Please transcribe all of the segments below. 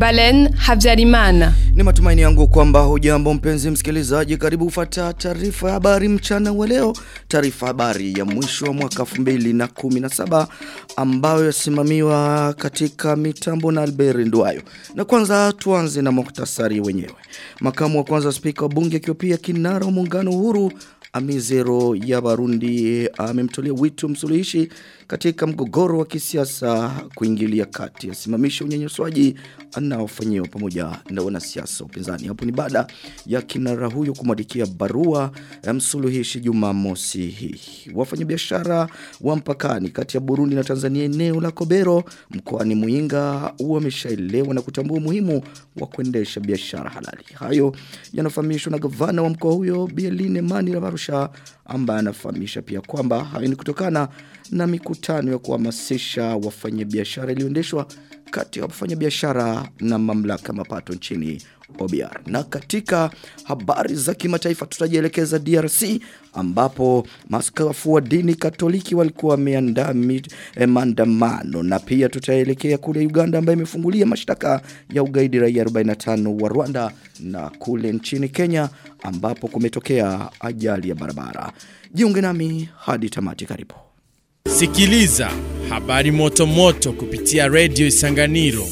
Balen Habyarimana. Ni matumaini yangu kwamba hujambo mpenzi msikilizaji karibu ufata taarifa ya habari mchana wa leo taarifa habari ya mwisho wa mwaka 2017 ambayo yasimamiwa katika mitambo na Albert Ndwayo na kwanza tuanze na muktasari wenyewe makamu wa kwanza spika wa bunge akiwa pia kinara wa muungano uhuru Amizero ya Barundi amemtolea wito msuluhishi katika mgogoro wa kisiasa kuingilia kati asimamisha unyanyasaji anaofanyiwa pamoja na wanasiasa upinzani. Hapo ni baada ya kinara huyo kumwandikia barua ya msuluhishi Jumamosi hii. Wafanyabiashara wa mpakani kati ya Burundi na Tanzania eneo la Kobero mkoani Muinga wameshaelewa na kutambua umuhimu wa kuendesha biashara halali. Hayo yanafahamishwa na gavana wa mkoa huyo Bieline Mani Rabarusha ambaye anafahamisha pia kwamba hayo ni kutokana na mikutano ya kuhamasisha wafanyabiashara iliyoendeshwa kati ya wafanyabiashara na mamlaka mapato nchini OBR. Na katika habari za kimataifa tutajielekeza DRC ambapo maskafu wa dini Katoliki walikuwa wameandaa eh, maandamano na pia tutaelekea kule Uganda ambayo imefungulia mashtaka ya ugaidi raia 45 wa Rwanda na kule nchini Kenya ambapo kumetokea ajali ya barabara. Jiunge nami hadi tamati karibu. Sikiliza habari moto moto kupitia Radio Isanganiro.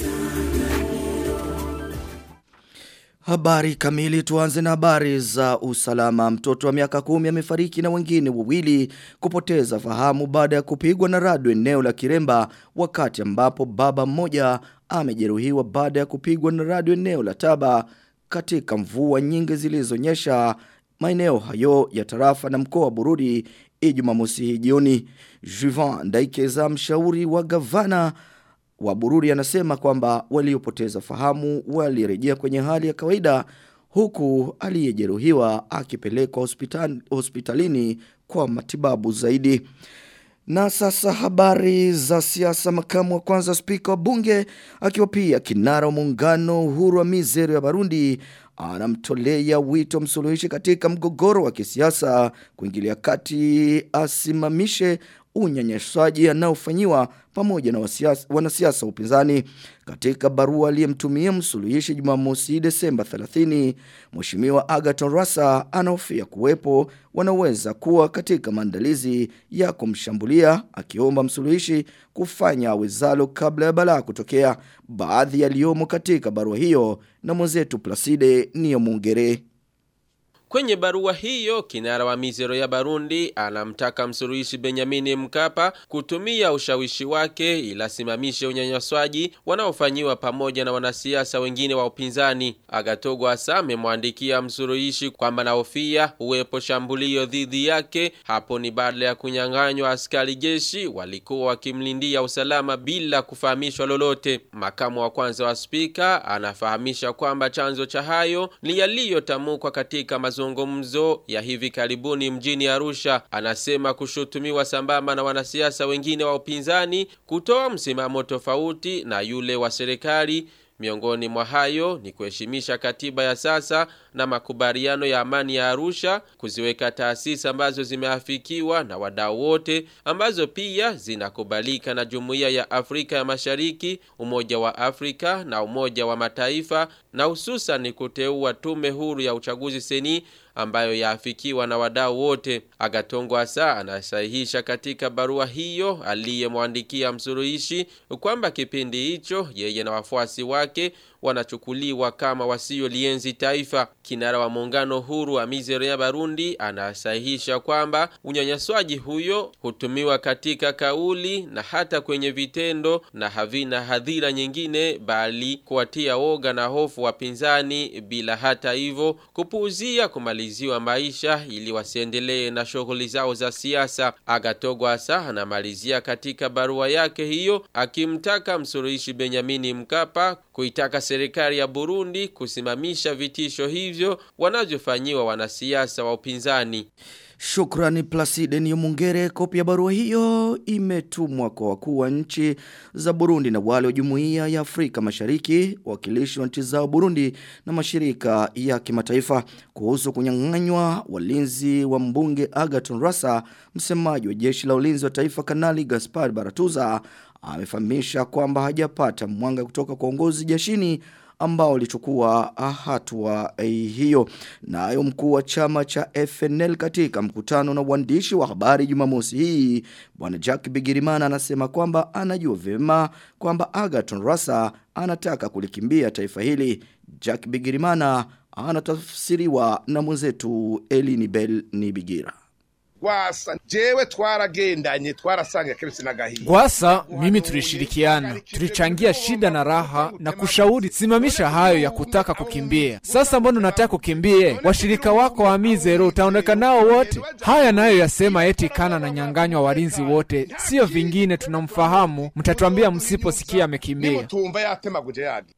Habari kamili tuanze na habari za usalama. Mtoto wa miaka kumi amefariki na wengine wawili kupoteza fahamu baada ya kupigwa na radu eneo la Kiremba wakati ambapo baba mmoja amejeruhiwa baada ya kupigwa na radu eneo la Taba katika mvua nyingi zilizonyesha maeneo hayo ya tarafa na mkoa wa Bururi Ijumamosi hii jioni. Juvan Ndaikeza mshauri wa gavana wa Bururi anasema kwamba waliopoteza fahamu walirejea kwenye hali ya kawaida huku aliyejeruhiwa akipelekwa hospital, hospitalini kwa matibabu zaidi. Na sasa habari za siasa makamu wa kwanza spika wa bunge akiwa pia kinara wa muungano uhuru wa mizero ya Barundi anamtolea wito msuluhishi katika mgogoro wa kisiasa kuingilia kati asimamishe unyanyasaji anaofanyiwa pamoja na wasiasa, wanasiasa upinzani. Katika barua aliyemtumia msuluhishi Jumamosi Desemba 30, Mheshimiwa Agaton Rasa anahofia kuwepo wanaweza kuwa katika maandalizi ya kumshambulia akiomba msuluhishi kufanya awezalo kabla ya balaa kutokea. Baadhi yaliyomo katika barua hiyo na mwenzetu Placide Niyomungere. Kwenye barua hiyo, kinara wa mizero ya Barundi anamtaka msuluhishi Benjamin Mkapa kutumia ushawishi wake ila simamishe unyanyaswaji wanaofanyiwa pamoja na wanasiasa wengine wa upinzani. Agatogo Asa amemwandikia msuluhishi kwamba nahofia uwepo shambulio dhidi yake. Hapo ni baada ya kunyang'anywa askari jeshi walikuwa wakimlindia usalama bila kufahamishwa lolote. Makamu wa kwanza wa spika anafahamisha kwamba chanzo cha hayo ni yaliyotamkwa katika mazungumzo mazungumzo ya hivi karibuni mjini Arusha. Anasema kushutumiwa sambamba na wanasiasa wengine wa upinzani kutoa msimamo tofauti na yule wa serikali. Miongoni mwa hayo ni kuheshimisha katiba ya sasa na makubaliano ya amani ya Arusha, kuziweka taasisi ambazo zimeafikiwa na wadau wote, ambazo pia zinakubalika na Jumuiya ya Afrika ya Mashariki, Umoja wa Afrika na Umoja wa Mataifa, na hususan kuteua tume huru ya uchaguzi seni ambayo yaafikiwa na wadau wote. Agatongo Asa anasahihisha katika barua hiyo aliyemwandikia msuluhishi kwamba kipindi hicho yeye na wafuasi wake wanachukuliwa kama wasiolienzi taifa. Kinara wa muungano huru wa mizero ya Barundi anasahihisha kwamba unyanyaswaji huyo hutumiwa katika kauli na hata kwenye vitendo na havina hadhira nyingine bali kuwatia woga na hofu wapinzani bila hata hivyo kupuuzia kumaliziwa maisha ili wasiendelee na shughuli zao za siasa. Agatogo Asa anamalizia katika barua yake hiyo akimtaka msuluhishi Benyamini Mkapa kuitaka serikali ya Burundi kusimamisha vitisho hivyo wanavyofanyiwa wanasiasa wa upinzani. Shukrani Placide Niyomungere. Kopi ya barua hiyo imetumwa kwa wakuu wa nchi za Burundi na wale wa Jumuiya ya Afrika Mashariki, wakilishi wa nchi zao Burundi na mashirika ya kimataifa kuhusu kunyang'anywa walinzi wa mbunge Agaton Rasa. Msemaji wa jeshi la ulinzi wa taifa Kanali Gaspar Baratuza amefahamisha kwamba hajapata mwanga kutoka kwa uongozi jeshini ambao walichukua hatua hiyo. Nayo mkuu wa chama cha FNL katika mkutano na waandishi wa habari Jumamosi hii, bwana Jack Bigirimana anasema kwamba anajua vyema kwamba Agaton Rasa anataka kulikimbia taifa hili. Jack Bigirimana anatafsiriwa na mwenzetu Elini Bell Nibigira. Gwasa jewe twaragendanye twarasanga keretse n'agahinda. Gwasa mimi tulishirikiana, tulichangia shida na raha na kushauri simamisha hayo ya kutaka kukimbia. Sasa mbona unataka kukimbie? Washirika wako wa Mizero utaondoka nao wote? Haya nayo yasema eti kana na nyanganywa walinzi wote, sio vingine, tunamfahamu. Mtatuambia msiposikia amekimbia. Nimutumva yatemaguje yagi.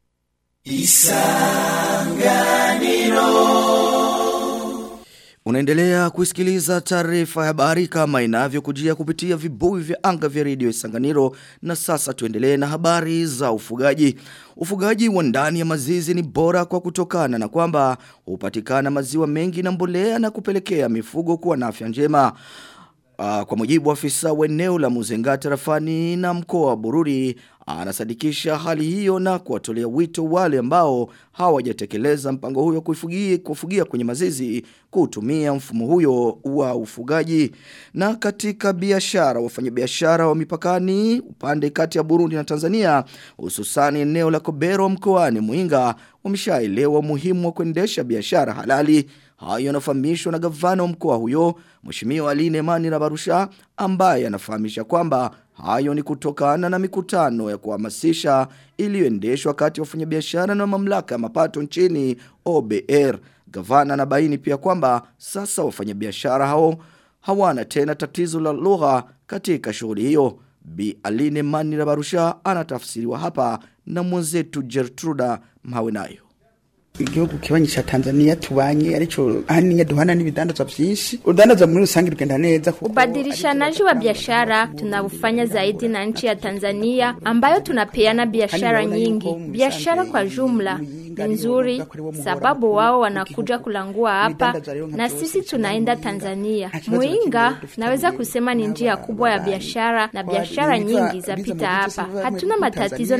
Unaendelea kusikiliza taarifa ya habari kama inavyokujia kupitia vibuyu vya anga vya redio Isanganiro na sasa tuendelee na habari za ufugaji. Ufugaji wa ndani ya mazizi ni bora kwa kutokana na kwamba hupatikana maziwa mengi na mbolea na kupelekea mifugo kuwa na afya njema. Uh, kwa mujibu wa afisa wa eneo la Muzenga tarafani na mkoa wa Bururi anasadikisha hali hiyo na kuwatolea wito wale ambao hawajatekeleza mpango huyo kufugia, kufugia kwenye mazizi kutumia mfumo huyo wa ufugaji na katika biashara wafanyabiashara wa mipakani upande kati ya Burundi na Tanzania hususani eneo la Kobero mkoani Muinga wameshaelewa muhimu wa kuendesha biashara halali Hayo yanafahamishwa na gavana wa mkoa huyo, Mheshimiwa Aline Mani na Barusha, ambaye anafahamisha kwamba hayo ni kutokana na mikutano ya kuhamasisha iliyoendeshwa kati ya wafanyabiashara na mamlaka ya mapato nchini OBR. Gavana anabaini pia kwamba sasa wafanyabiashara hao hawana tena tatizo la lugha katika shughuli hiyo. Bi Aline Mani na Barusha anatafsiriwa hapa na mwenzetu Gertruda Mhawenayo igihugu kibanyi cha Tanzania tubanye aricho ahanini duhana n'ibidandazwa byinshi udandaza muri rusange rugenda neza kuko Ubadilishanaji wa biashara tunaufanya zaidi na nchi ya Tanzania ambayo tunapeana biashara nyingi. Biashara kwa jumla ni nzuri sababu wao wanakuja kulangua hapa na sisi tunaenda Tanzania. Muinga naweza kusema ni njia kubwa ya biashara na biashara nyingi zapita hapa. Hatuna matatizo